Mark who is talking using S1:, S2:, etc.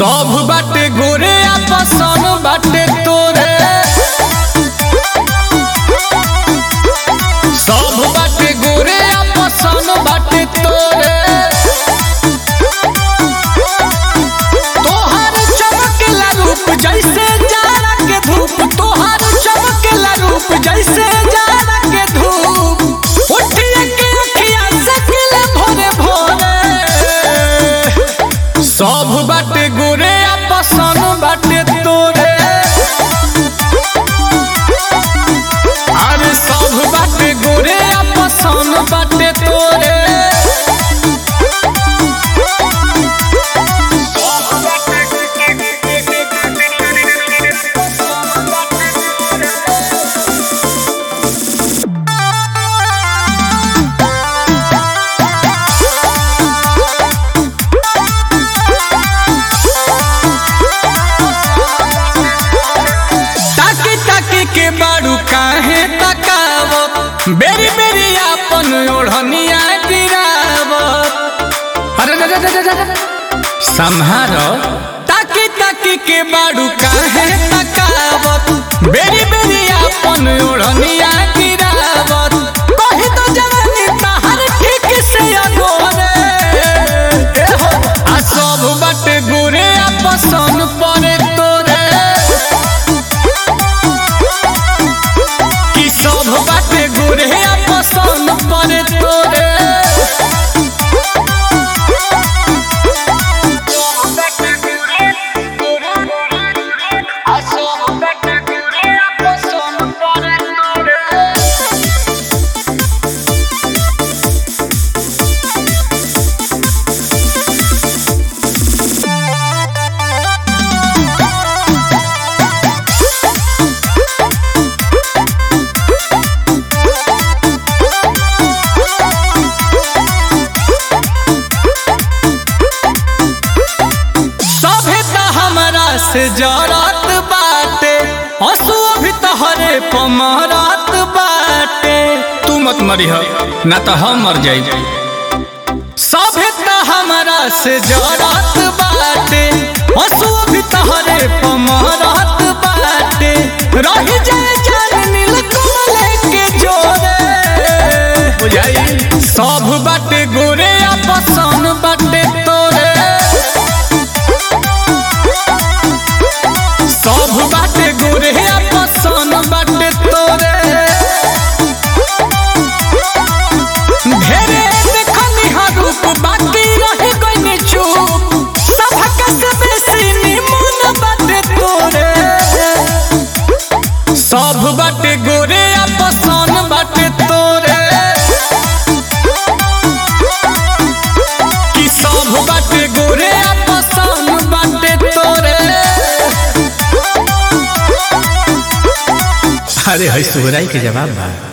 S1: सब बाटे गोरे आ पसन बाटे तोरे सब बाटे गोरे आ पसन बाटे तोरे तोहर चमकेला रूप जैसे जाड़ा के धूप तोहर चमकेला रूप जैसे जाड़ा के धूप उठिए के अखिया से खिले भोरे भोरे सब बाटे गोरे आ पसन बाटे तोरे अरे सब बाटे गोरे आ पसन बाटे तोरे ताकी ताकी के बारू काहे तकावत बेरी बेरी आपन ओढ़निया गिरावत अरे रे रे रे रे रे। संहारो ताकी ताकी के बारू काहे तकावत बेरी बेरी आपन ओढ़निया गिरावत कही तो जवानी तहर ठीक से अगोरे ए हो आ सब बाटे गोरे आ पसन परे तोरे कि सब बाटे गोरे आ पसंद पड़े तोरे सभे त हमरा से जरत बाटे हंसुआ भी तहरे पमरत बाटे तू मत मरिह ना तो हम मर जाई सभे त हमरा से जरत बाटे हंसुआ भी तहरे पमरत बाटे रही जाए जान नील कमल के जोरे बुझाई सब बाटे गोरे आ पसन बाटे तोरे सब बाटे गोरे आ पसन बाटे तोरे ढेरे देखनी हा रूप बाकी रही गइनी चुप सबका से बेसी निमन बाटे तोरे सब बाटे गोरे आ पसन बाटे तोरे कि सब बाटे गोरे आ पसन बाटे तोरे
S2: अरे है सुहराई के जवाब बा